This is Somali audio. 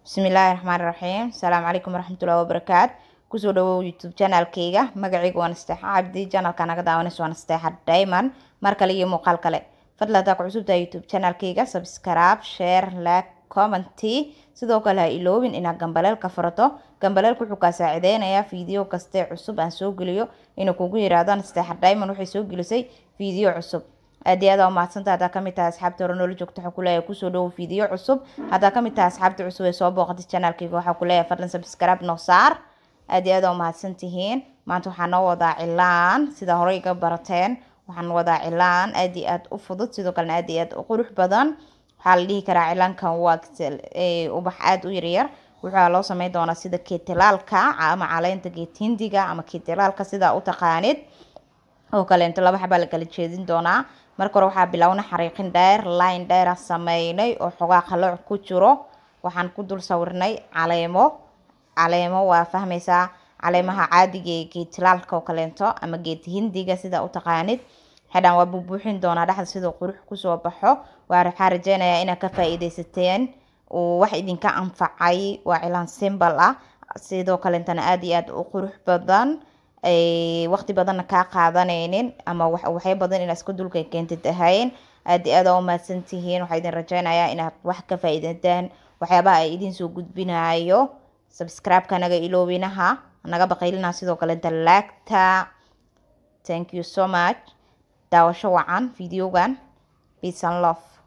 bismillaahi raxmaani raxiim asalaamu calaykum waraxmatullahi wabarakaat kusoo dhawow youtube channelkayga magacayga waan asteexa cabdi channelka naga daawanaysa waan asteexa diamond mar kale iyo muuqaal kale fadlan hadaa ku cusubtahay youtube channelkayga subscribe share like commenty sidoo kale ha iloobin inaad gambaleelka furato gambaleelka wuxuu kaa saacideynayaa fiideo kaste cusub aan soo geliyo inuu kugu yiraahdo asteexa diamond waxay soo gelisay fiideo cusub aad iyo aad aa umahadsanta haddaa kamid tahay asxaabta hore noola joogta waxaa kuleeyahay kusoo dhawow fiideo cusub haddaa kamid tahay asxaabta cusub ee soo booqatay channelkayga waxaa kuleeyahay fadlan subscribe noo saar aad iyo aad aa umahadsan tihiin maanta waxaa noo wadaa cilaan sida hore iga barateen waxaan wadaa cilaan aad iyo aad u fudud sidoo kalena aad iyo aad u qurux badan waxaa la dhihi karaa cilaankan waa ubax aada u yaryar waxaa loo sameyn doonaa sida keetilaalka ama caleenta geet hindiga ama keetilaalka sidaa u taqaanid oo kaleento laba xabaa la kala jeedin doonaa marka hore waxaa bilowna xariiqin dheer line dheera sameynay oo xogaa qalooc ku jiro waxaan ku dul sawirnay caleemo caleemo waa fahmaysaa caleemaha caadiga ee geetilaalka oo kaleento ama geet hindiga sidaa u taqaanid xidhaan waa bubuuxin doonaa dhexda siduu qurux kusoo baxo waxaa rajeynayaa inaad ka faa-iideysateen uu wax idinka anfacay waa cilaan simbal ah sidoo kaleentana aada iyo aada u qurux badan waqti badanna kaa qaadanaynin ama waxay badan inaad iska dulka keentid ahayn aad iyo aada u mahadsan tihiin waxaa idin rajeynayaa inaad wax ka faa-iidataan waxyaabaha ay idin soo gudbinayo subscribe-ka naga iloobinaha naga baqaylinaha sidoo kaleenta laagta thank you so much daawasho wacan videogan peace and love